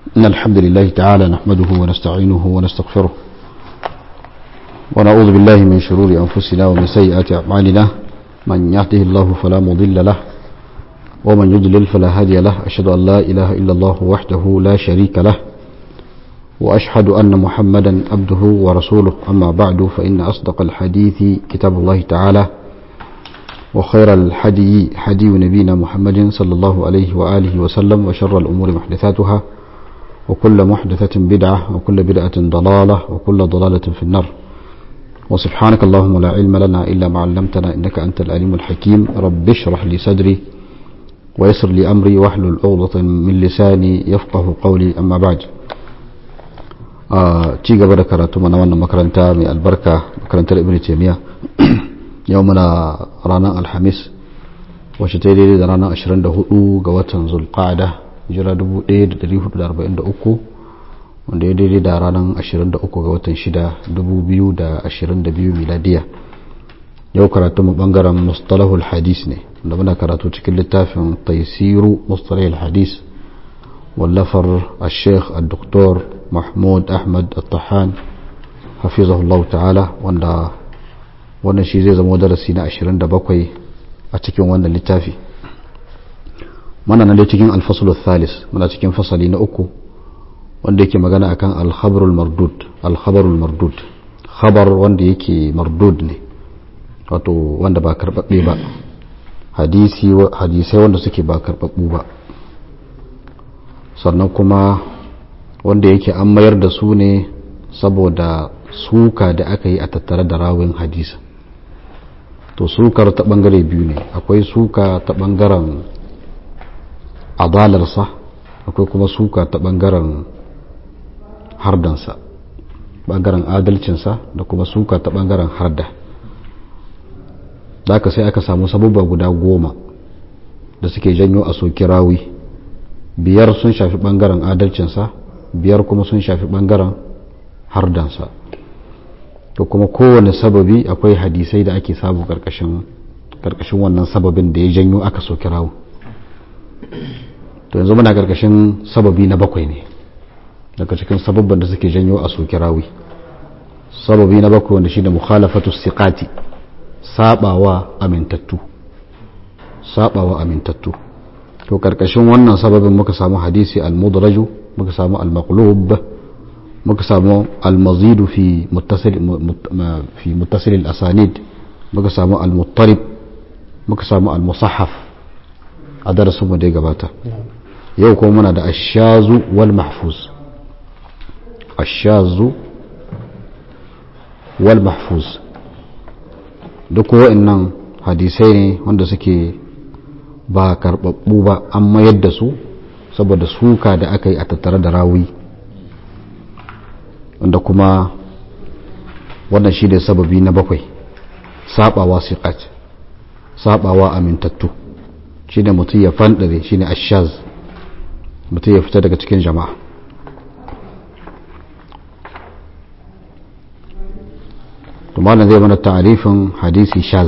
إن الحمد لله تعالى نحمده ونستعينه ونستغفره ونعوذ بالله من شرور أنفسنا ومن سيئات أعمالنا من يهده الله فلا مضل له ومن يضلل فلا هادي له أشهد أن لا إله إلا الله وحده لا شريك له وأشهد أن محمدا عبده ورسوله أما بعد فإن أصدق الحديث كتاب الله تعالى وخير الحدي حدي نبينا محمد صلى الله عليه وآله وسلم وشر الأمور محدثاتها وكل محدثة بدعة وكل بدعة ضلالة وكل ضلالة في النار وسبحانك اللهم لا علم لنا إلا ما علمتنا إنك أنت العليم الحكيم رب اشرح لي صدري ويسر لي أمري واحلل عقدة من لساني يفقه قولي أما بعد ci gaba da karatu mana wannan makaranta mai albarka makarantar ibn taymiya yau muna ranar alhamis wacce ta daidai da ranar 24 ga watan zulqa'ada jira 1443 wanda ya daidai da ranar 23 ga watan 6 2022 miladiya yau karatu mu bangaren mustalahul hadis ne da muna karatu cikin littafin taisiru mustalahul hadis wallafar al-sheikh al-doktor mahmud ahmad al-tahan hafizahullah ta'ala wanda wannan shi zai zama darasi na 27 a cikin wannan littafi mana nan dai cikin alfasul thalis muna cikin fasali na uku wanda yake magana akan al-khabarul mardud al-khabarul mardud khabar wanda yake mardud ne wato wanda ba karbabbe ba hadisi hadisai wanda suke ba karbabbu ba sannan kuma wanda yake an mayar da su ne saboda suka da aka yi a tattare da rawin hadisa to sukar ta bangare biyu ne akwai suka ta bangaren adalarsa akwai kuma suka ta bangaren hardansa bangaren adalcinsa da kuma suka ta bangaren harda da sai aka samu sabubba guda goma da suke janyo a soki rawi biyar sun shafi bangaren adalcinsa biyar kuma sun shafi bangaren hardansa to kuma kowane sababi akwai hadisai da ake samu karkashin karkashin wannan sababin da ya janyo aka soki rawu to yanzu muna karkashin sababi na bakwai ne daga cikin sababban da suke janyo a soki rawi sababi na bakwai wanda shine mukhalafatu siqati sabawa amintattu sabawa amintattu to karkashin wannan sababin muka samu hadisi al-mudraju muka samu al-maqlub muka samu al-mazid fi muttasil fi muttasil al-asanid muka samu al-muttarib muka samu al-musahhaf a darasin mu da gabata yau kuma muna da ash-shazu wal mahfuz ash-shazu wal mahfuz duk wa'annan hadisai ne wanda suke ba karbabbu ba an mayar da su saboda suka da aka yi a tattare da rawi wanda kuma wannan shi ne sababi na bakwai sabawa siqat sabawa amintattu shi ne mutum ya fandare shi ne ashaz mutum ya fita daga cikin jama'a malam zai mana ta'arifin hadisi shaz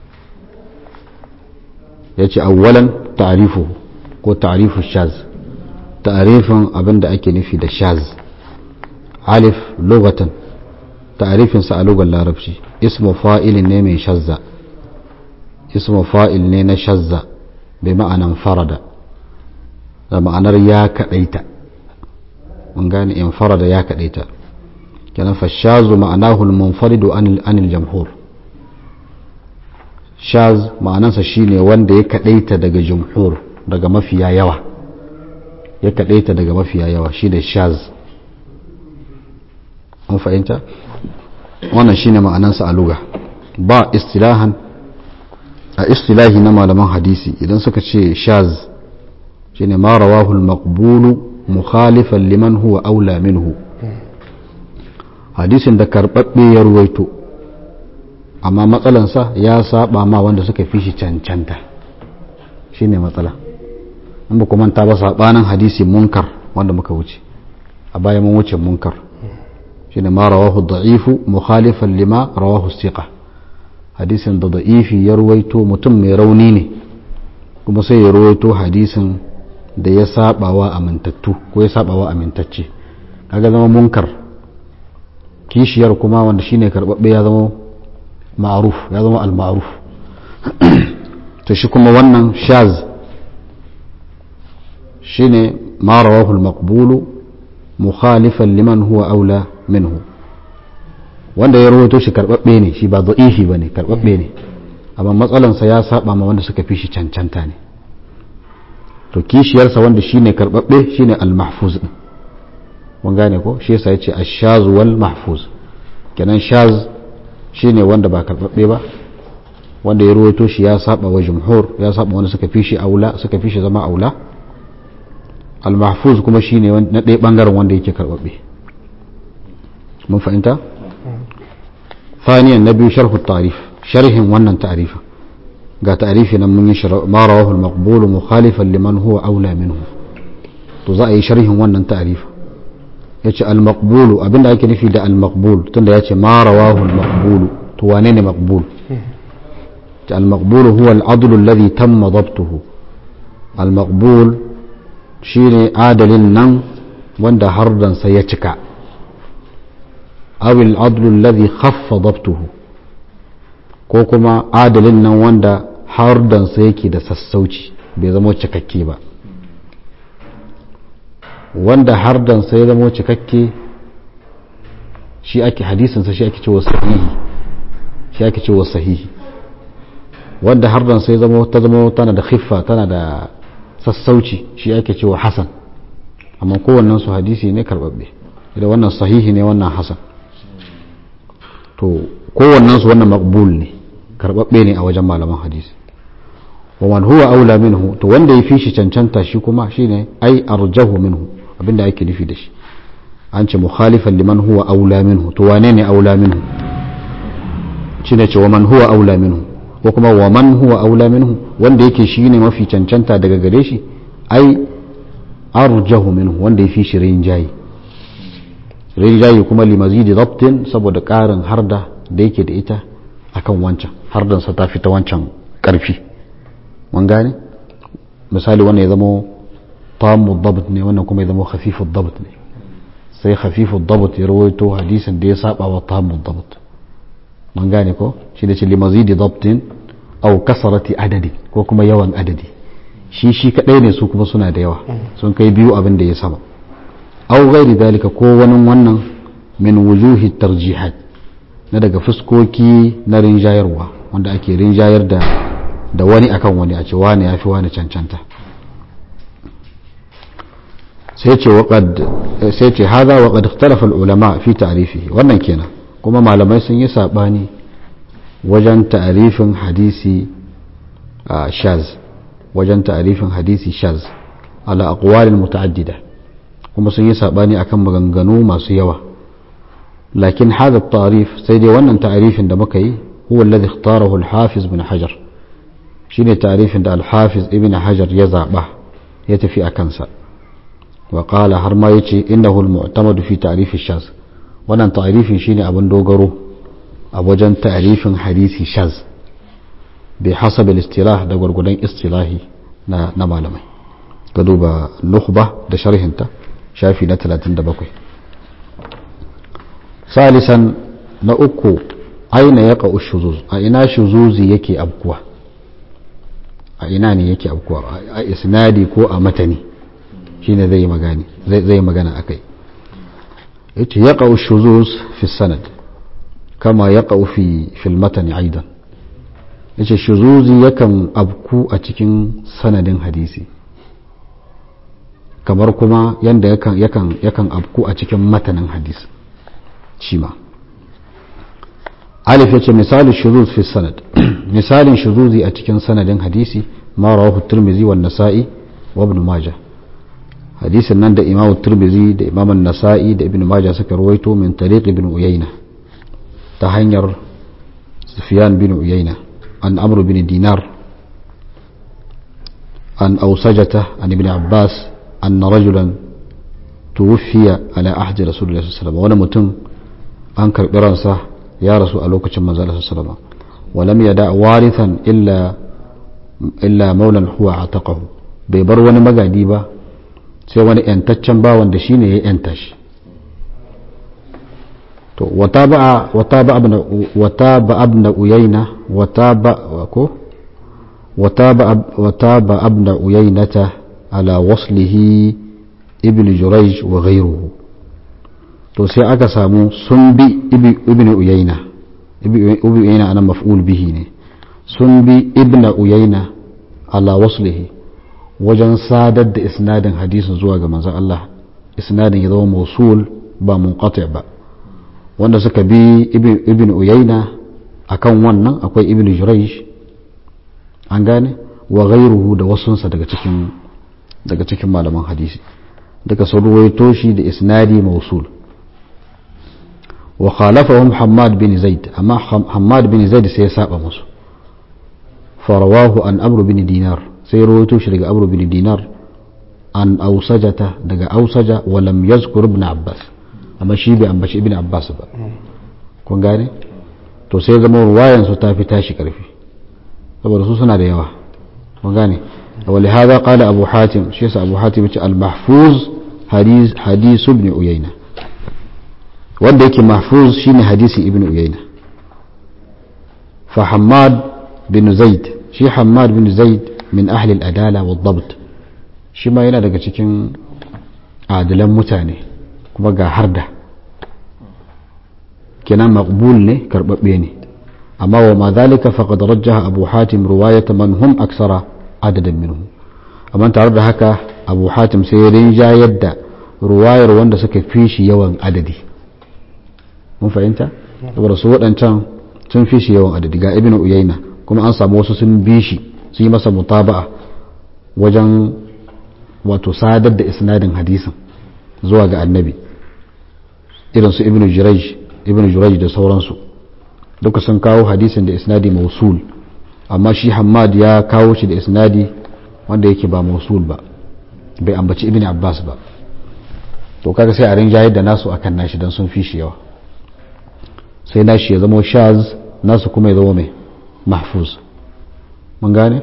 ya ce awwalan ta'arifu ko ta'arifu shaz ta'arifin abin da ake nufi da shaz alif lugatan ta'arifinsa a lugar larabci ismu fa'ilin ne mai shazza ismu fa'il ne na shazza bai ma'anan farada da ma'anar ya kaɗaita mun gane in farada ya kaɗaita kenan fashazu ma'anahu al-munfaridu anil jamhur shaz ma'anansa shine wanda ya kadaita daga jumhur daga mafiya yawa ya kadaita daga mafiya yawa shine shaz an fahimta wannan shine ma'anansa a luga ba istilahan a istilahi na malaman hadisi idan suka ce shaz shine ma rawahu al-maqbulu mukhalifan liman huwa aula minhu hadisin da karɓaɓɓe ya ruwaito amma matsalansa ya saba ma wanda suka fi shi cancanta shi ne matsala in ba manta ba saɓanin hadisi munkar wanda muka wuce a baya mun wuce munkar shi ne ma rawahu da'ifu mukhalifan lima rawahu siqa hadisin da da'ifi ya ruwaito mutum mai rauni ne kuma sai ya ruwaito hadisin da ya sabawa amintattu ko ya sabawa amintacce kaga zama munkar kishiyar kuma wanda shine karbabbe ya zama ma'ruf ya zama al-ma'ruf to shi kuma wannan shaz shine ma rawahu al-maqbul mukhalifan liman huwa aula minhu wanda ya rawaito shi karbabbe ne shi ba da'ifi bane karbabbe ne amma matsalansa ya saba ma wanda suka fi shi cancanta ne to kishiyarsa wanda shine karbabbe shine al-mahfuz din mun gane ko shi yasa yace ash-shaz wal mahfuz kenan shaz shine wanda ba karbabbe ba wanda ya ruwaito shi ya saba wa jumhur ya saba wanda suka fi shi aula suka fi shi zama aula al-mahfuz kuma shine na ɗaya bangaren wanda yake karbabbe mun fahimta ثانيا نبي شرح التعريف شرح ونن تعريفه ga ta'arifi nan mun yi ma rawahu al-maqbul mukhalifan liman huwa aula minhu to za a yi sharhin wannan ta'arifa yace al-maqbul abinda ake nufi da al-maqbul tunda yace ma rawahu al-maqbul to wane ne maqbul al-maqbul huwa al-adl alladhi tamma dabtuhu al-maqbul shine adalin nan wanda hardan sa ya cika aw al-adl alladhi khaffa dabtuhu ko kuma adalin nan wanda hardansa yake da sassauci bai zama cikakke ba wanda hardansa ya zama cikakke shi ake hadisinsa shi ake cewa sahihi shi ake cewa sahihi wanda hardansa ya zama ta zama tana da khiffa tana da sassauci shi ake cewa hasan amma kowannen su hadisi ne karbabbe idan wannan sahihi ne wannan hasan to kowannen su wannan maqbul ne karbabbe ne a wajen malaman hadisi wa man huwa aula minhu to wanda ya fi shi cancanta shi kuma shine ai arjahu minhu abinda ake nufi da shi an ce mukhalifan liman huwa aula minhu to wane ne aula minhu shine ce wa man huwa aula minhu ko kuma wa man huwa aula minhu wanda yake shine mafi cancanta daga gare shi ai arjahu minhu wanda ya fi shi rinjayi rinjayi kuma limazidi dabtin saboda karin harda da yake da ita akan wancan hardansa ta fita wancan karfi mun gane misali wannan ya zama tamu dabt ne wannan kuma ya zama khafifu dabt ne sai khafifu dabt ya rawaito hadisin da ya saba wa tamu dabt mun gane ko shi da ce limazidi dabtin au kasarati adadi ko kuma yawan adadi shi shi kadai ne su kuma suna da yawa sun kai biyu abin da ya sama au gairi dalika ko wani wannan min wujuhi tarjihat na daga fuskoki na rinjayarwa wanda ake rinjayar da da wani akan wani a ce wani ya fi wani cancanta sai ce waƙad sai ce haza waƙad ikhtalafa ulama fi ta'rifihi wannan kenan kuma malamai sun yi sabani wajen ta'rifin hadisi shaz wajen ta'rifin hadisi shaz ala aqwalin muta'addida kuma sun yi sabani akan maganganu masu yawa لكن هذا التعريف سيدي وانا تعريف عند مكي هو الذي اختاره الحافظ بن حجر شيني تعريف عند الحافظ ابن حجر يزعبه يتفي أكنسا وقال هرما يتي إنه المعتمد في تعريف الشاذ وانا تعريف شيني أبن دوغرو أبوجن تعريف حديث شاذ بحسب الاصطلاح ده غرغدين اصطلاحي na na malamai ka duba nukhba da sharhinta shafi na 37 salisan na uku aina ya ƙa'u shuzuz a ina shuzuzi yake abkuwa a ina ne yake abkuwa a isnadi ko a matani shine zai magani zai magana akai yace ya ƙa'u shuzuz fi sanad kama ya ƙa'u fi fil matani aidan yace shuzuzi yakan abku a cikin sanadin hadisi kamar kuma yanda yakan yakan yakan abku a cikin matanin hadisi shi ma alif yace misali shuzuz fi sanad misalin shuzuzi a cikin sanadin hadisi ma rawahu tirmizi wa nasa'i wa ibn majah hadisin nan da imam tirmizi da imam nasa'i da ibn majah suka rawaito min tariq ibn uyayna ta hanyar sufyan bin uyayna an amr bin dinar an ausajata an ibn abbas أن رجلا توفي على عهد رسول الله صلى الله عليه وسلم wani mutum an karɓi ransa ya rasu a lokacin manzo Allah sallallahu alaihi wasallam walam yada warithan illa illa maulan huwa ataqahu bai bar wani magadi ba sai wani yantaccen bawan da shine ya yanta shi to wata ba wata ba abna uyaina wata ba ko wata ba abna uyainata ala waslihi ibn jurayj wa ghayruhu to sai aka samu sun bi ibn uyaina ibn uyaina ana maf'ul bihi ne sun bi ibn uyaina ala waslihi wajen sadar da isnadin hadisin zuwa ga manzon Allah isnadin ya zama mausul ba munqati ba wanda suka bi ibn uyaina akan wannan akwai ibn jurayj an gane wa ghayruhu da wasunsa daga cikin daga cikin malaman hadisi daga sun ruwaito shi da isnadi mausul wa khalafahum hammad bin zaid amma hammad bin zaid sai ya saba musu farawahu an amru bin dinar sai ruwaito shi daga amru bin dinar an ausajata daga ausaja wa lam yazkur ibn abbas amma shi bai ambaci ibn abbas ba kun gane to sai zama ruwayan su ta fi tashi karfi saboda su suna da yawa kun gane ولهذا قال أبو حاتم شيخ أبو حاتم المحفوظ حديث حديث ابن عيينة wanda yake mahfuz shine hadisi ibn uyayna fa hammad bin zaid shi hammad bin zaid min ahli al-adala wa dabt shi ma yana daga cikin adilan mutane kuma ga harda kenan maqbul ne karbabbe ne amma wa ma dhalika faqad rajjaha abu hatim riwayat man hum aksara adadan minhu amma tare da haka abu hatim sai ya rinjayar da ruwayar wanda suka fi shi yawan adadi mun fahimta saboda su waɗancan sun fi shi yawan adadi ga ibn uyaina kuma an samu wasu sun bi shi su yi masa mutaba'a wajen wato sadar da isnadin hadisin zuwa ga annabi irin su ibn jurayj ibn jurayj da sauransu duka sun kawo hadisin da isnadi mausul amma shi hammad ya kawo shi da isnadi wanda yake ba mausul ba bai ambaci ibn abbas ba to kaga sai a rinjayar da nasu akan nashi don sun fi shi yawa sai nashi ya zama shaz nasu kuma ya zama mai mahfuz mun gane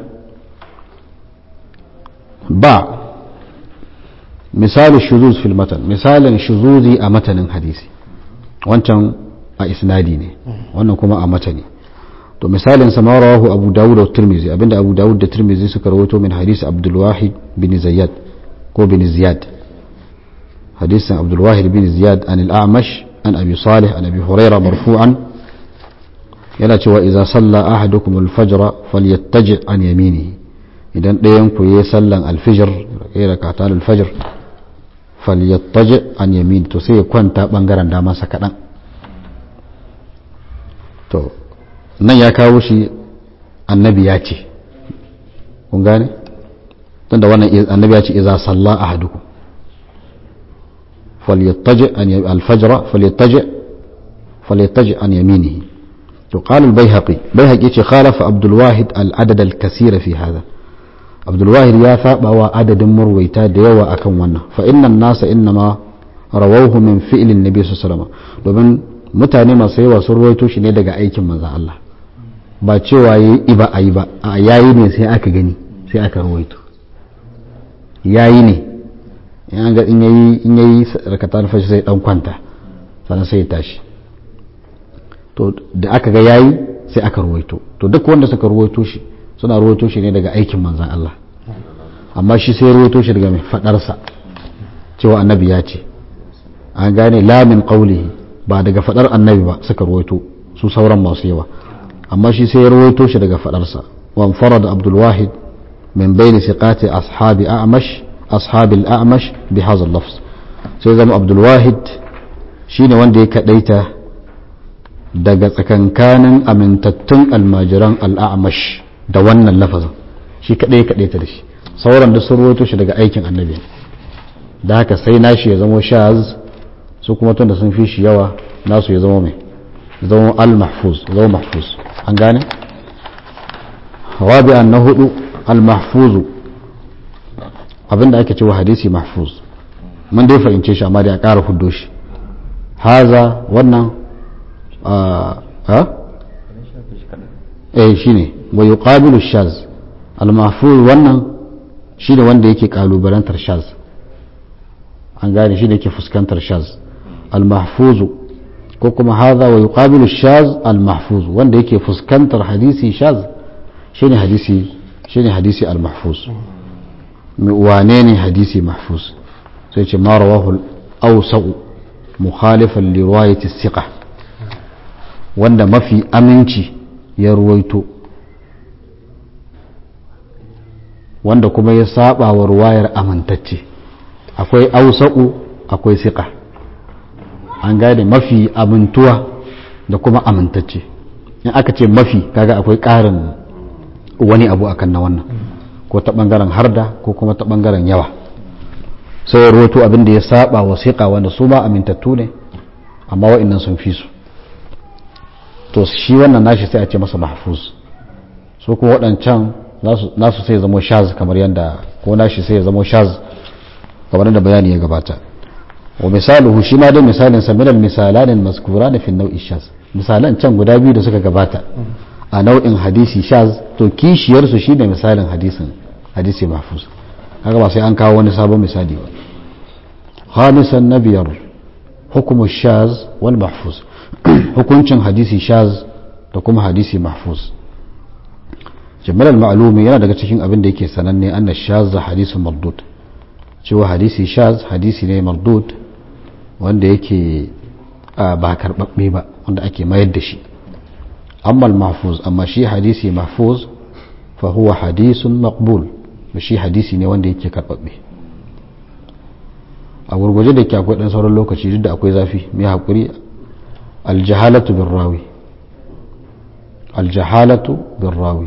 ba misali shuzuz fil matan misalin shuzuzi a matanin hadisi wancan a isnadi ne wannan kuma a matani to misalin sa rawahu abu dawud da tirmizi abinda abu dawud da tirmizi suka rawaito min hadisi abdul wahid bin zayyad ko bin ziyad hadisin abdul wahid bin ziyad an al-a'mash an abi salih an abi huraira marfu'an yana cewa idza salla ahadukum al-fajr falyattaji an yaminihi idan ɗayan ku yayi sallan al-fajr yayi rakatan al-fajr falyattaji an yamini to sai ya kwanta bangaren damansa kadan to nan ya kawo shi annabi ya ce kun gane tunda wannan annabi ya ce idza salla ahadukum falyattaji an al-fajr falyattaji falyattaji an yaminihi to qala al-baihaqi baihaqi ce khalafa abdul wahid al-adad al-kaseer fi hadha abdul wahid ya saba wa adadin murwaita da yawa akan wannan fa inna an-nasa innama rawahu min fi'l an-nabi sallallahu alaihi wasallam domin mutane masu yawa sun ruwaito shi ne daga aikin manzon Allah ba cewa yi iba a yi ba a yayi ne sai aka gani sai aka rawaito yayi ne in ga in yayi in yayi rakatan fashi sai dan kwanta sannan sai ya tashi to da aka ga yayi sai aka rawaito to duk wanda suka rawaito shi suna rawaito shi ne daga aikin manzon Allah amma shi sai rawaito shi daga mai fadarsa cewa annabi ya ce an gane lamin qaulihi ba daga fadar annabi ba suka rawaito su sauran masu yawa amma shi sai ya rawaito shi daga fadarsa wa farada abdul wahid min bayni siqati ashabi a'mash ashabi al-a'mash bi hadha al-lafz sai zama abdul wahid shine wanda ya kadaita daga tsakankanin amintattun almajiran al-a'mash da wannan lafazin shi kadai ya kadaita da shi sauran da sun rawaito shi daga aikin annabi da haka sai nashi ya zama shaz su kuma tunda sun fi shi yawa nasu ya zama mai zama al-mahfuz zama mahfuz an gane rabi'an na hudu al-mahfuzu abinda ake cewa hadisi mahfuz mun dai fahimce shi amma da ya ƙara huddo shi haza wannan ha eh shine wa yuqabilu shaz al-mahfuz wannan shi ne wanda yake kalubalantar shaz an gane shi ne yake fuskantar shaz al-mahfuzu ko kuma haza wa yuqabilu shaz al-mahfuz wanda yake fuskantar hadisi shaz shine hadisi shine hadisi al-mahfuz wane ne hadisi mahfuz sai ce ma rawahu al-awsa'u mukhalifan li riwayati thiqa wanda mafi aminci ya ruwaito wanda kuma ya saba wa ruwayar amintacce akwai ausa'u akwai siƙa an gane mafi amintuwa da kuma amintacce in aka ce mafi kaga akwai ƙarin wani abu akan na wannan ko ta ɓangaren harda ko kuma ta ɓangaren yawa sai ya ruwaito abin da ya saba wa siƙa wanda su ma amintattu ne amma wa'annan sun fi su to shi wannan nashi sai a ce masa mahfuz su kuma waɗancan nasu sai zamo shaz kamar yadda ko nashi sai ya zamo shaz kamar yadda bayani ya gabata wa misaluhu shi ma dai misalin sa minal misalan mazkura da fi nau'i shaz misalan can guda biyu da suka gabata a nau'in hadisi shaz to kishiyar su shine misalin hadisin hadisi mahfuz kaga ba sai an kawo wani sabon misali ba khamisan nabiyar hukumu shaz wal mahfuz hukuncin hadisi shaz da kuma hadisi mahfuz jami'ar ma'alumi yana daga cikin abin da yake sananne anna shaz hadisu mardud cewa hadisi shaz hadisi ne mardud wanda yake ba karbabbe ba wanda ake mayar da shi amma mahfuz amma shi hadisi mahfuz fa huwa hadisun maqbul shi hadisi ne wanda yake karbabbe a gurguje da ke akwai dan sauran lokaci duk da akwai zafi mai hakuri aljahalatu bin rawi aljahalatu bin rawi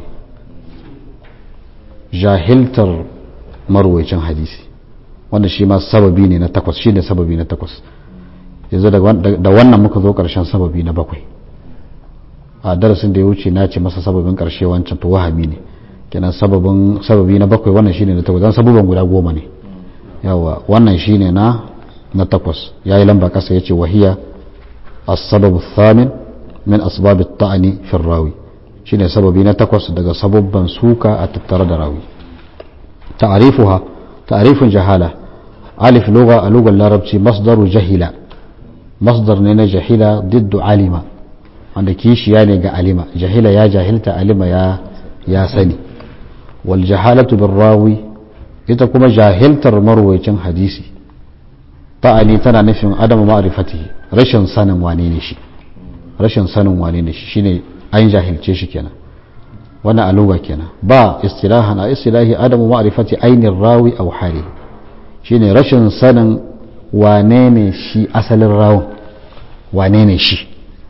jahiltar marwaicin hadisi wanda shi ma sababi ne na takwas shi ne sababi na takwas yanzu da wannan muka zo karshen sababi na bakwai a darasin da ya wuce na ce masa sababin karshe wancan to wahami ne kenan sababin sababi na bakwai wannan shine na takwas dan sababan guda goma ne yawa wannan shine na na takwas yayi lamba kasa yace wahiya as-sababu thamin min asbab at-ta'ni fi rawi shine sababi na takwas daga sababban suka a tattare da rawi ta'rifuha ta'rifun jahala alif lugha a lugar larabci masdaru jahila masdar ne na jahila diddu alima wanda kishiya ne ga alima jahila ya jahilta alima ya ya sani wal jahalatu bir rawi ita kuma jahiltar marwayacin hadisi ta'ani tana nufin adamu ma'rifatihi rashin sanin wane ne shi rashin sanin wane ne shi shine an jahilce shi kenan wannan aluga kenan ba istilahan a istilahi adamu ma'rifati ainin rawi aw hali shine rashin sanin wane ne shi asalin rawun wane ne shi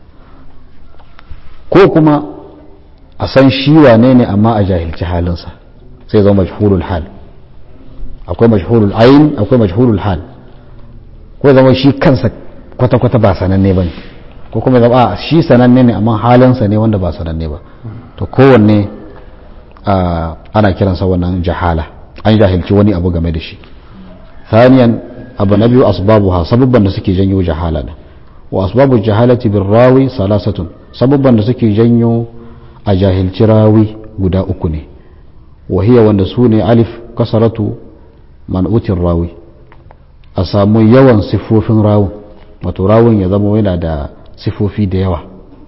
ko kuma a san shi wane ne amma a jahilci halinsa sai zama majhulul hal akwai majhulul ayin akwai majhulul hal ko zama shi kansa kwata-kwata ba sananne ba ne ko kuma zama a shi sananne ne amma halinsa ne wanda ba sananne ba to kowanne ana kiransa wannan jahala an jahilci wani abu game da shi thaniyan abu na biyu asbabuha sababban da suke janyo jahala ne wa asbabu jahalati bin rawi salasatun sababban da suke janyo a jahilci rawi guda uku ne wahiya wanda su ne alif kasaratu man'utin rawi a samu yawan siffofin rawun wato rawun ya zama yana da siffofi da yawa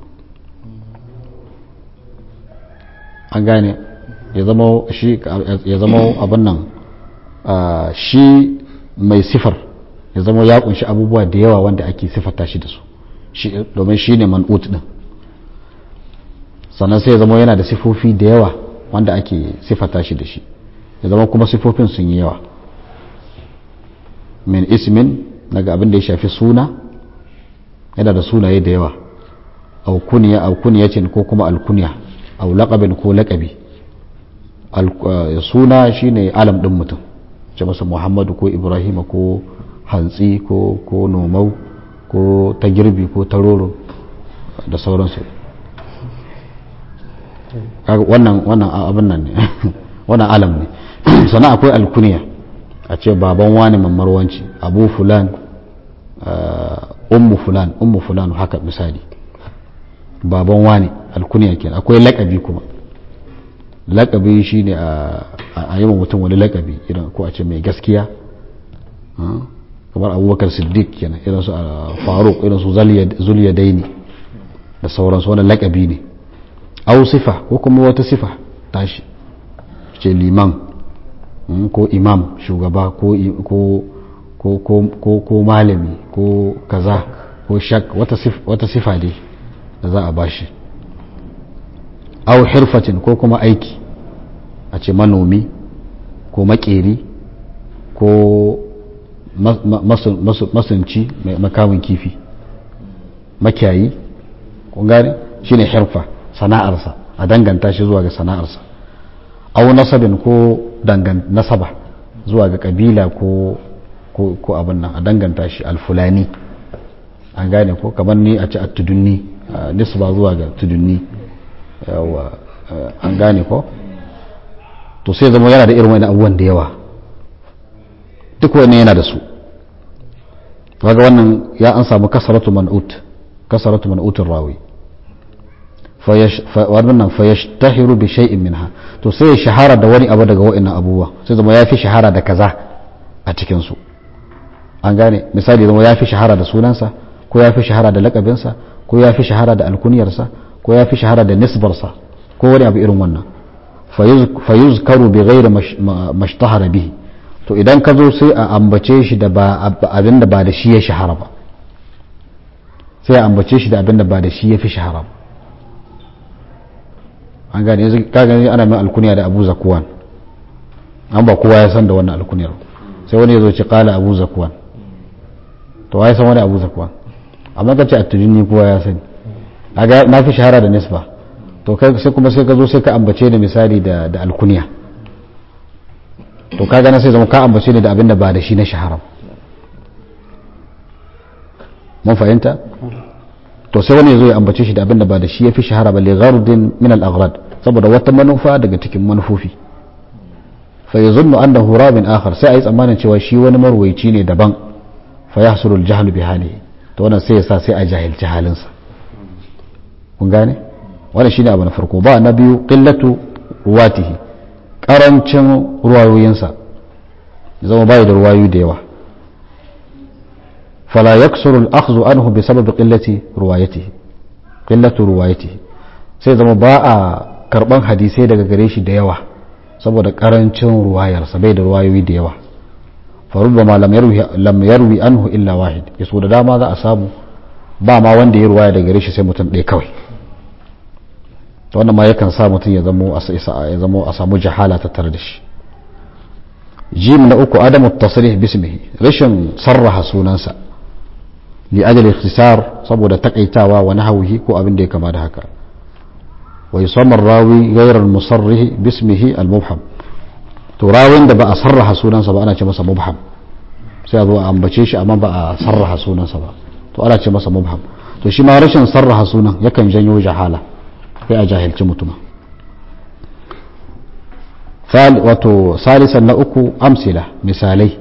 an gane ya zama shi ya zama abin nan shi mai sifar ya zama ya kunshi abubuwa da yawa wanda ake sifata shi da su domin shi ne man'ut din sannan sai ya zama yana da sifofi da yawa wanda ake sifata shi da shi ya zama kuma sifofin sun yi yawa min ismin daga abin da ya shafi suna yana da sunaye da yawa au kuniya au kuniyacin ko kuma alkuniya au laqabin ko laqabi suna shine alam din mutum ce masa muhammadu ko ibrahima ko hantsi ko ko nomau ko ta girbi ko taroro da sauransu wannan wannan abin nan ne wannan alam ne sannan akwai alkuniya a ce baban wani mamarwanci abu fulan ummu fulan ummu fulan haka misali baban wani alkuniya kenan akwai lakabi kuma lakabi shine a a yi mutum wani lakabi irin ko a ce mai gaskiya kamar abubakar siddiq kenan irin su faruk irin su zuliyadaini da sauransu wani lakabi ne au sifa ko kuma wata sifa tashi ce liman ko imam shugaba ko ko malami ko kaza ko shak wata sifa dai da za a bashi au hirfatin ko kuma aiki a ce manomi ko makeri ko masunci mai makamin kifi makiyayi kun gane shine hirfa sana'arsa a danganta shi zuwa ga sana'arsa au nasabin ko dangan nasaba zuwa ga kabila ko ko abin nan a danganta shi alfulani an gane ko kamar ni a ci a tudunni nisba zuwa ga tudunni yawa an gane ko to sai zama yana da irin wani abubuwan da yawa duk wani yana da su kaga wannan ya an samu kasaratu man'ut kasaratu man'utin rawi wannan fayashtahiru bi shay'in minha to sai ya shahara da wani abu daga wa'annan abubuwa sai zama ya fi shahara da kaza a cikin su an gane misali zama ya fi shahara da sunansa ko ya fi shahara da lakabinsa ko ya fi shahara da alkuniyarsa ko ya fi shahara da nisbarsa ko wani abu irin wannan fayuzkaru bi ghairi mashtahara bihi to idan ka zo sai a ambace shi da abin da ba da shi ya shahara ba sai a ambace shi da abin da ba da shi ya fi shahara ba an gane yanzu ka gani ana mai alkuniya da abu zakuwan an ba kowa ya san da wannan alkuniyar sai wani ya zo ce kala abu zakuwan to ya san wani abu zakuwan amma ka ce a tujini kowa ya sani na fi shahara da nisba to kai sai kuma sai ka zo sai ka ambace da misali da da alkuniya to ka gana sai zama ka ambace ne da abin da ba da shi na shahara mun fahimta to sai wani ya zo ya ambace shi da abin da ba da shi ya fi shahara ba li ghardin min al aghrad saboda wata manufa daga cikin manufofi fa yazunnu annahu rabin akhar sai ayi tsammanin cewa shi wani marwaici ne daban fa yahsulu al jahlu bi halihi to wannan sai ya sa sai a jahilci halinsa kun gane wannan shine abu na farko ba na biyu qillatu ruwatihi karancin ruwayoyinsa zama bai da ruwayoyi da yawa fala yaksuru al-akhdhu anhu bi sababi qillati ruwayatihi qillatu ruwayatihi sai zama ba a karban hadisai daga gare shi da yawa saboda karancin ruwayarsa bai da ruwayoyi da yawa فربما لم يروي لم يروي عنه الا واحد yaso da dama za a samu ba ma wanda ya ruwaya daga gare shi sai mutum ɗaya kawai to wannan ma yakan sa mutum ya zamo ya zamo a samu jahala ta tare da shi jim na uku adamu tasrih bismihi rashin sarraha sunansa li ajali ikhtisar saboda takaitawa wa nahwihi ko abin da ya kama da haka wa yusamma rawi ghayra al-musarrih bismihi al-mubham to rawin da ba a sarraha sunansa ba ana ce masa mubham sai a zo a ambace shi amma ba a sarraha sunansa ba to ana ce masa mubham to shi ma rashin sarraha sunan yakan janyo jahala sai a jahilci mutuma wato salisan na uku amsila misalai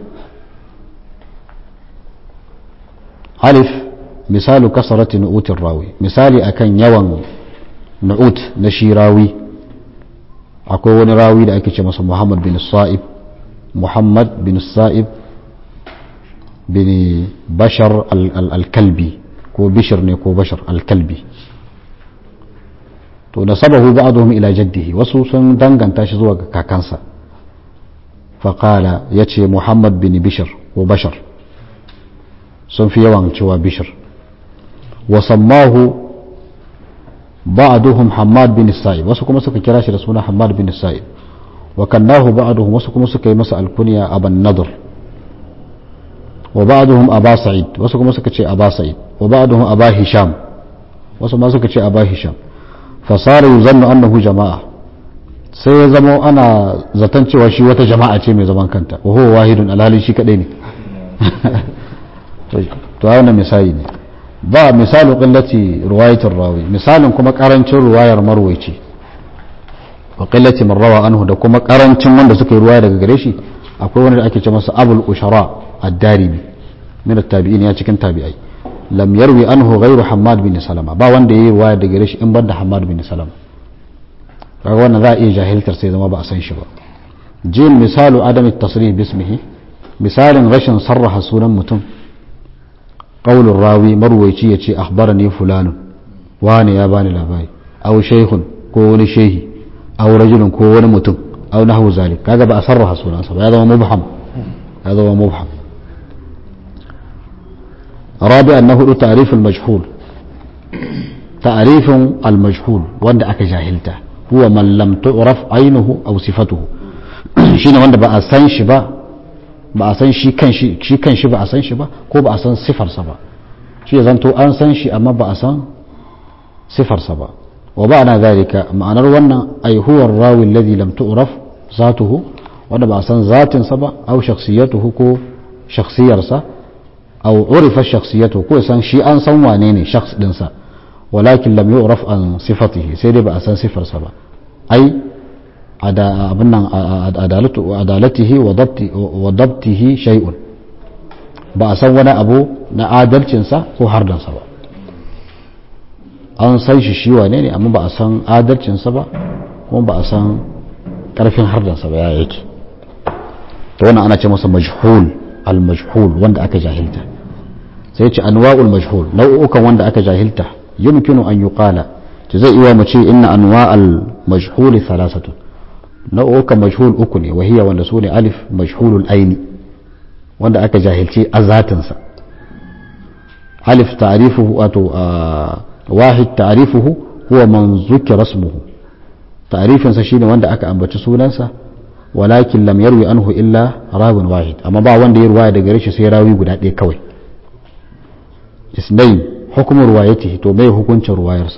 alif misalu kasarati nu'utin rawi misali akan yawan nu'ut na shi rawi akwai wani rawi da ake ce masa muhammad bin sa'ib muhammad bin sa'ib bin bashar al-kalbi ko bishir ne ko bashar al-kalbi to nasabahu ba'dhum ila jaddihi wasu sun danganta shi zuwa ga kakansa faqala yace muhammad bin bishir ko bashar sun fi yawan cewa bishir wa sammahu ba'duhum Hammad bin Sa'ib wasu kuma suka kira shi da suna Hammad bin Sa'ib wa kannahu ba'duhum wasu kuma suka yi masa alkunya Aban Nadr wa ba'duhum Aba Sa'id wasu kuma suka ce Aba Sa'id wa ba'duhum Aba Hisham wasu ma suka ce Aba Hisham fa sara yuzannu annahu jama'a sai ya zama ana zaton cewa shi wata jama'a ce mai zaman kanta wa huwa wahidun alhalin shi kadai ne to wannan misali ne ba misalu qillati riwayatir rawi misalin kuma karancin ruwayar marwaici wa qillati man rawa anhu da kuma karancin wanda suka yi ruwaya daga gare shi akwai wanda ake ce masa abul ushara ad-darimi min at-tabi'in ya cikin tabi'ai lam yarwi anhu ghayru hammad bin salama ba wanda yayi ruwaya daga gare shi in banda hammad bin salama kaga wannan za a iya jahiltar sai zama ba a san shi ba jin misalu adam tasrih bismihi misalin rashin sarraha sunan mutum qaulur rawi marwaici yace akhbarani fulanun wani ya bani labari aw shaykhun ko wani shehi aw rajulun ko wani mutum aw nahwu zalik kaga ba a sarraha sunansa ba ya zama mubham ya zama mubham رابعا أنه تعريف المجهول تعريف المجهول وند أكا جاهلته هو من لم تعرف عينه أو صفته shine wanda ba a san shi ba ba a san shi kan shi shi kan shi ba a san shi ba ko ba a san sifarsa ba shi zanto an san shi amma ba a san sifarsa ba wa ba na zalika ma'anar wannan ai huwa rawi alladhi lam tu'raf zatuhu wanda ba a san zatinsa ba aw shakhsiyatuhu ko shakhsiyarsa aw urifa shakhsiyatuhu ko san shi an san wane ne shakhs dinsa walakin lam yu'raf an sifatihi sai dai ba a san sifarsa ba ai abin nan adalatihi wa dabtihi shay'un ba a san wani abu na adalcinsa ko hardansa ba an san shi shi wane ne amma ba a san adalcinsa ba kuma ba a san karfin hardansa ba ya yake to wannan ana ce masa majhul al-majhul wanda aka jahilta sai ce anwa'ul majhul nau'ukan wanda aka jahilta yumkinu an yuqala to zai iya mu ce inna anwa'al majhul thalathatun nau'ukan majhul uku ne wahiya wanda su ne alif majhulul aini wanda aka jahilci azatinsa alif ta'rifuhu wato wahid ta'rifuhu huwa man zukira ismuhu ta'rifinsa shine wanda aka ambaci sunansa walakin lam yarwi anhu illa rawin wahid amma ba wanda ya ruwaya daga shi sai rawi guda ɗaya kawai isnain hukumar ruwayatihi to mai hukuncin ruwayarsa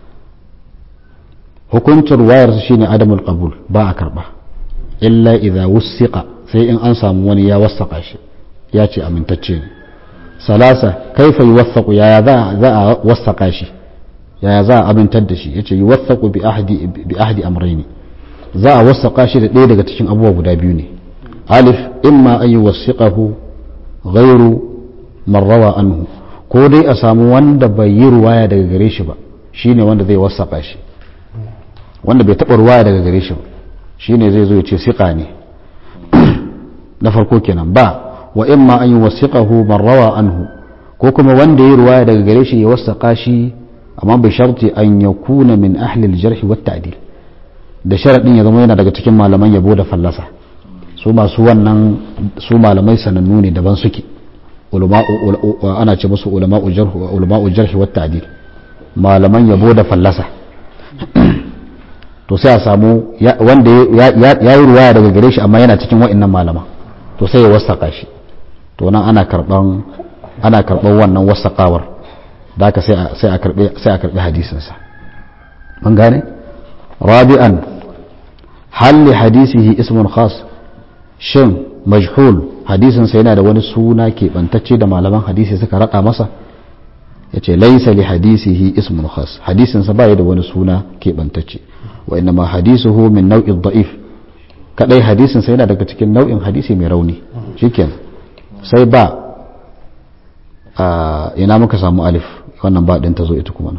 hukuncin ruwayarsa shine adamul qabul ba a karba illa idza wusiqa sai in an samu wani ya wasaka shi ya ce amintacce ne salasa kaifa yuwathaqu yaya za za a wasaka shi yaya za a amintar da shi yace yuwathaqu bi ahdi bi ahdi amrayni za a wasaka shi da ɗaya daga cikin abubuwa guda biyu ne alif imma an yuwasiqahu ghairu marrawa anhu ko dai a samu wanda bai yi ruwaya daga gare shi ba shine wanda zai wasaka shi wanda bai taɓa ruwaya daga gare shi ba shine zai zo ya ce siƙa ne na farko kenan ba wa imma an yi wasiƙahu marrawa anhu ko kuma wanda ya ruwaya daga gare shi ya wasaƙa shi amma bai sharti an ya kuna min ahlil jarhi wa ta'dil da sharaɗin ya zama yana daga cikin malaman yabo da fallasa su masu wannan su malamai sanannu ne daban suke ana ce musu ulama'u jarhi wa ta'dil malaman yabo da fallasa to sai a samu wanda ya yi ruwaya daga gare shi amma yana cikin wa'annan malama to sai ya wasaka shi to nan ana karban ana karban wannan wasakawar da haka sai a karbi sai a karbi hadisinsa mun gane rabi'an hal li hadisihi ismun khas shin majhul hadisinsa yana da wani suna keɓantacce da malaman hadisi suka raɗa masa ya ce laisa li hadisihi ismun khas hadisinsa ba da wani suna keɓantacce wa inna ma hadisuhu min nau'in da'if kadai hadisinsa yana daga cikin nau'in hadisi mai rauni shikenan sai ba a ina muka samu alif wannan ba ɗin ta zo ita kuma nan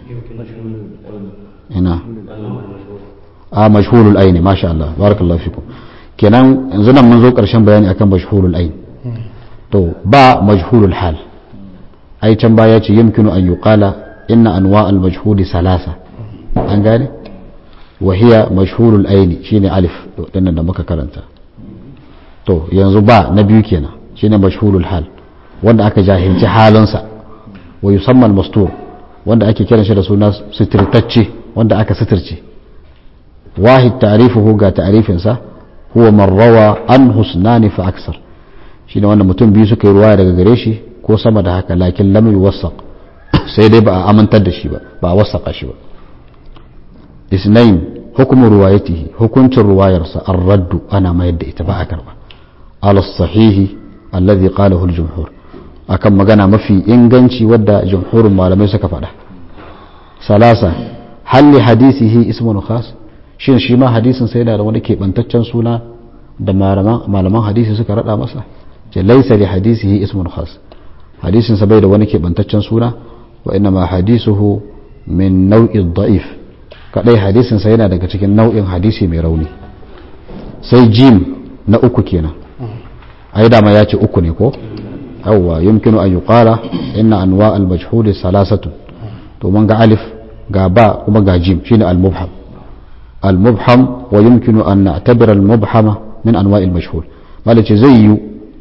ina a mashhurul aini masha Allah barakallahu fikum kenan yanzu nan mun zo ƙarshen bayani akan mashhurul ain to ba majhulul hal ai can baya ce yumkinu an yuqala inna anwa al majhuli salasa an gane wa hiya mashhurul aini shine alif dinnan da muka karanta to yanzu ba na biyu kenan shine mashhurul hal wanda aka jahilci halinsa wa yusamma al mastur wanda ake kiran shi da suna sitirtacce wanda aka sitirce wahid ta'rifuhu ga ta'rifinsa huwa man rawa an husnani fa aksar shine wanda mutum biyu suka yi ruwaya daga gare shi ko sama da haka lakin lam yuwassaq sai dai ba a amintar da shi ba ba a wasaqa shi ba isnain hukumu ruwayatihi hukuncin ruwayarsa ar-raddu ana mayar da ita ba a karba ala sahihi alladhi qalahu al-jumhur akan magana mafi inganci wadda jumhurin malamai suka faɗa salasa halli hadisihi ismun khas shin shi ma hadisin sai yana da wani keɓantaccen suna da malaman hadisi suka raɗa masa ce laisa li hadisihi ismun khas hadisin sa bai da wani keɓantaccen suna wa inna ma hadisuhu min nau'i da'if kadai hadisin sa yana daga cikin nau'in hadisi mai rauni sai jim na uku kenan ai dama ya ce uku ne ko yawwa yumkinu an yuqala inna anwa al majhul salasatu to mun ga alif ga ba kuma ga jim shine al mubham al mubham wa yumkinu an na'tabira al mubhama min anwa al majhul malace zai yi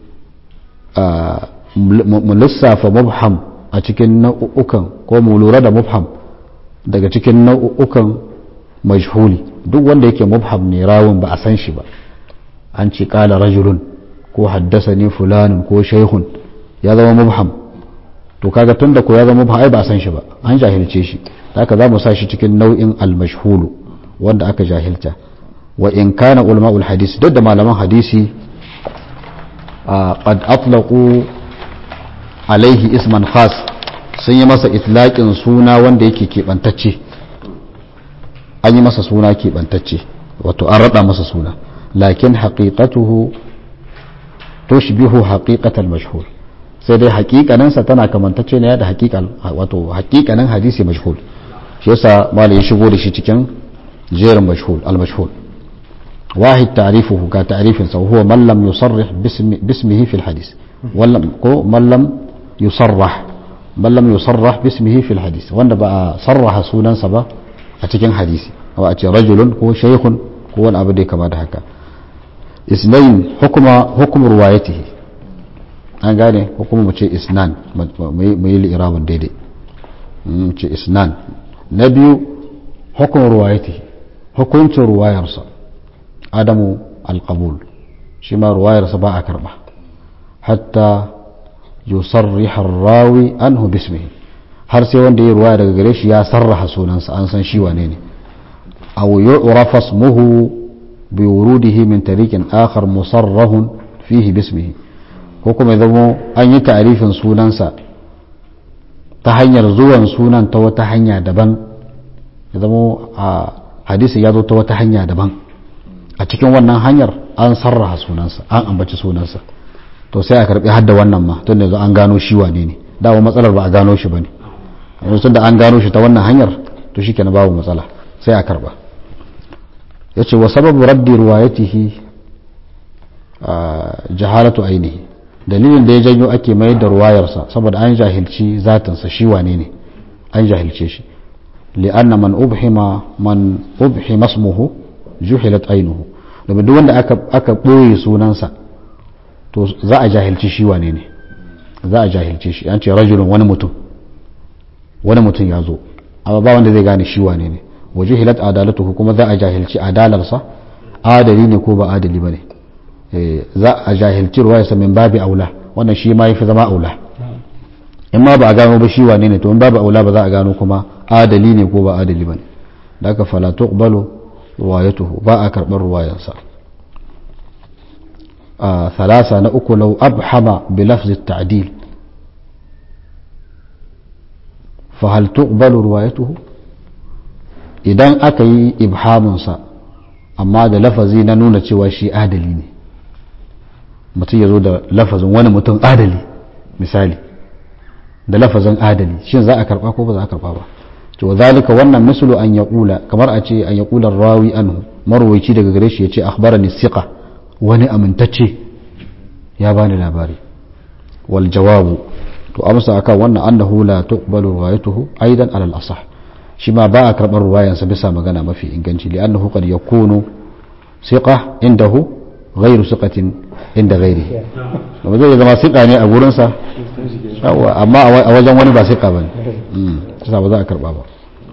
mu lissafa mubham a cikin nau'ukan ko mu lura da mubham daga cikin nau'ukan majhuli duk wanda yake mubham ne rawun ba a san shi ba an ce kala rajulun ko haddasa ne fulanin ko shaihun ya zama mubham to kaga tun da ko ya zama mubham ai ba a san shi ba an jahilce shi haka za mu sa shi cikin nau'in al-mashhulu wanda aka jahilta wa in kana ulama'ul hadisi duk da malaman hadisi qad atlaqu alaihi isman khas sun yi masa itlaqin suna wanda yake keɓantacce an yi masa suna keɓantacce wato an raɗa masa suna lakin haƙiƙatuhu tushbihu haƙiƙatal mashhur sai dai haƙiƙaninsa tana kamantacce ne da haƙiƙan wato haƙiƙanin hadisi mashhur shi yasa malai ya shigo da shi cikin jerin mashhur al mashhur واحد تعريفه كتعريف وهو من لم يصرح باسم باسمه في الحديث ولم من لم يصرح من لم يصرح باسمه في الحديث وان بقى صرح سنن سبا a cikin hadisi wa a ce rajulun ko shaykhun ko wani abu da kama da haka isnain hukuma hukum ruwayatihi an gane hukuma mu ce isnan mu yi li'irabun daidai mu ce isnan na biyu hukum ruwayatihi hukuncin ruwayarsa adamu alqabul shi ma ruwayarsa ba a karba hatta yusarriha rawi anhu bismihi har sai wanda ya ruwaya daga gare shi ya sarraha sunansa an san shi wane ne aw yu'rafa ismuhu bi wurudihi min tariqin akhar musarrahun fihi bismihi ko kuma ya zamo an yi ta'rifin sunansa ta hanyar zuwan sunan ta wata hanya daban ya zamo a hadisi ya zo ta wata hanya daban a cikin wannan hanyar an sarraha sunansa an ambaci sunansa to sai a karbi hadda wannan ma tun yanzu an gano shi wane ne dawo matsalar ba a gano shi bane yanzu da an gano shi ta wannan hanyar to shi kenan babu matsala sai a karba ya ce wa sababu raddi ruwayatihi jahalatu ainihi dalilin da ya janyo ake mayar da ruwayarsa saboda an jahilci zatinsa shi wane ne an jahilce shi li'anna man ubhima man ubhima ismuhu juhilat ainuhu domin duk wanda aka aka boye sunansa to za a jahilci shi wane ne za a jahilce shi an ce rajulun wani mutum wani mutum ya zo amma ba wanda zai gane shi wane ne waje hilat adalatuhu kuma za a jahilci adalarsa adali ne ko ba adali ba ne za a jahilci ruwayarsa min babi aula wannan shi ma yafi zama aula in ma ba a gano ba shi wane ne to in babu aula ba za a gano kuma adali ne ko ba adali ba ne da aka fala tuqbalu ruwayatuhu ba a karɓar ruwayarsa a thalasa na uku lau abhama bi lafzi ta'dil fahal tuqbalu ruwayatuhu idan aka yi ibhaminsa amma da lafazi na nuna cewa shi adali ne mutum ya zo da lafazin wani mutum adali misali da lafazin adali shin za a karba ko ba za a karba ba to zalika wannan mislu an yaqula kamar a ce an yaqula rawi anhu marwayi daga gare shi ya ce akhbarani siqa wani amintacce ya bani labari wal jawabu to amsa akan wannan annahu la tuqbalu riwayatuhu aidan alal asah shi ma ba a karɓar ruwayansa bisa magana mafi inganci li annahu qad yakunu siqa indahu ghairu siqatin inda ghairihi kuma zai zama siqa ne a gurin sa amma a wajen wani ba siqa bane mm sai ba za a karba ba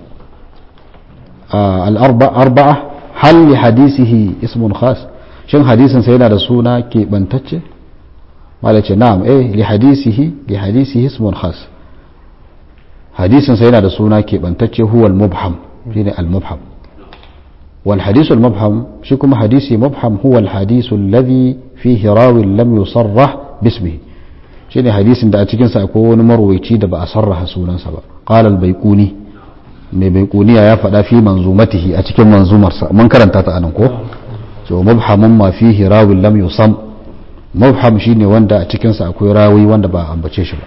al arba'a hal li hadisihi ismun khas shin hadisin sa yana da suna keɓantacce mala ce na'am eh li hadisihi li hadisihi ismun khas hadisin sa yana da suna keɓantacce huwa al-mubham shine al-mubham wal hadith al-mubham shi kuma hadisi mubham huwa al-hadith alladhi fihi rawi lam yusarrah bismihi shine hadisin da a cikin sa akwai wani marwayi da ba a sarraha sunansa ba qala al-baiquni mai baiquniya ya faɗa fi manzumatihi a cikin manzumarsa mun karanta ta anan ko so mubhamun ma fihi rawi lam yusam mubham shine wanda a cikin sa akwai rawi wanda ba a ambace shi ba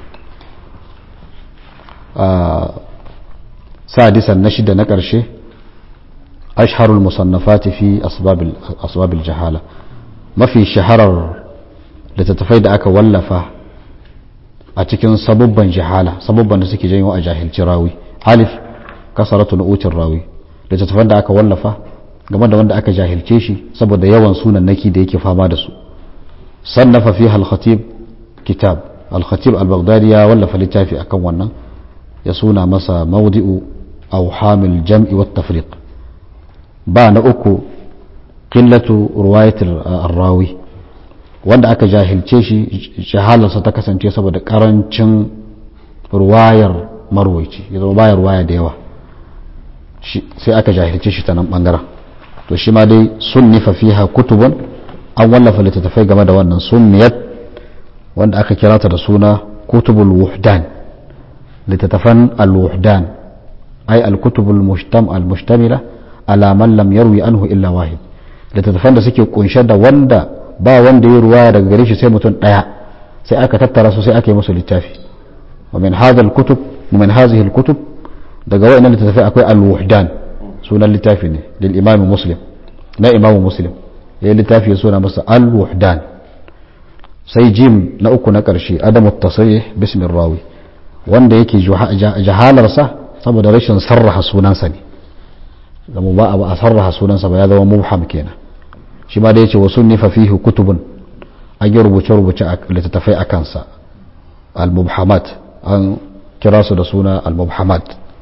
sadisan na shida na ƙarshe ashharul musannafati fi asbabil asbabil jahala mafi shaharar littattafai da aka wallafa a cikin sabubban jahala sabubban da suke janyo a jahilci rawi alif kasaratu nu'utin rawi littattafan da aka wallafa game da wanda aka jahilce shi saboda yawan sunan naki da yake fama da su sannafa fi al-khatib kitab al-khatib al-baghdadi ya wallafa littafi akan wannan ya suna masa mawdi'u awhamil jam'i wat tafriq ba na uku qillatu riwayat ar-rawi wanda aka jahilce shi shahalarsa ta kasance saboda karancin ruwayar marwaici ya zama bayar ruwaya da yawa sai aka jahilce shi ta nan bangaren to shi ma dai sunnifa fiha kutubun an wallafa littattafai game da wannan sunniyat wanda aka kira ta da suna kutubul wuhdan littattafan al-wuhdan ay al-kutubul mushtam al-mushtamila ala man lam yarwi anhu illa wahid littattafan da suke kunshe da wanda ba wanda ya ruwaya daga gare shi sai mutum daya sai aka tattara su sai aka yi musu littafi wa min hadha al-kutub min hadhihi al-kutub daga wa'annan littattafai akwai al-wuhdan sunan littafi ne lil imam muslim na imam muslim ya littafi ya suna masa al-wuhdan sai jim na uku na karshe adamu tasrih bismin rawi wanda yake jahalarsa saboda rashin sarraha sunansa ne zama ba a sarraha sunansa ba ya zama mubham kenan shi ma da yace wa sunnifa fihi kutubun an yi rubuce-rubuce a littattafai a kansa al-mubhamat an kira su da suna al-mubhamat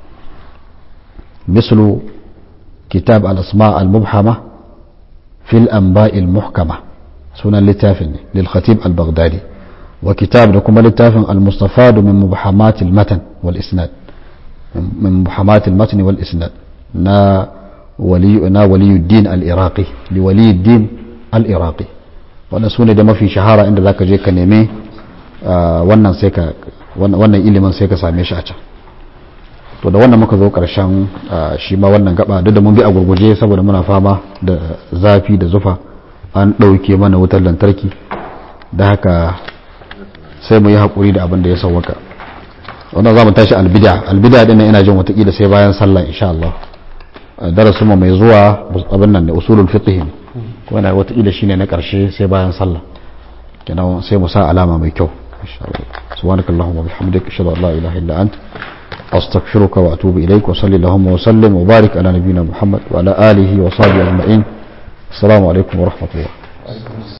mislu kitab al-asma al-mubhama fil anba'i al-muhkama sunan littafin ne lil khatib al-baghdadi wa kitab da kuma littafin al-mustafadu min mubhamat al-matan wal isnad min mubhamat al-matan wal isnad na wali na waliyuddin al-iraqi li waliyuddin al-iraqi wannan sune da mafi shahara inda zaka je ka neme wannan sai ka wannan ilimin sai ka same shi a can to da wannan muka zo karshen shi ma wannan gaba duk da mun bi a gurguje saboda muna fama da zafi da zufa an ɗauke mana wutar lantarki da haka sai mu yi haƙuri da abin da ya sauwaka wannan za mu tashi albida albida din ina jin watakila sai bayan sallah insha Allah darasin mu mai zuwa abin nan ne usulul fiqh ne wannan watakila shine na karshe sai bayan sallah kenan sai mu sa alama mai kyau insha Allah subhanakallahumma wa bihamdika ashhadu an la ilaha illa anta أستغفرك وأتوب إليك وصلي اللهم وسلم وبارك على نبينا محمد وعلى آله وصحبه أجمعين السلام عليكم ورحمة الله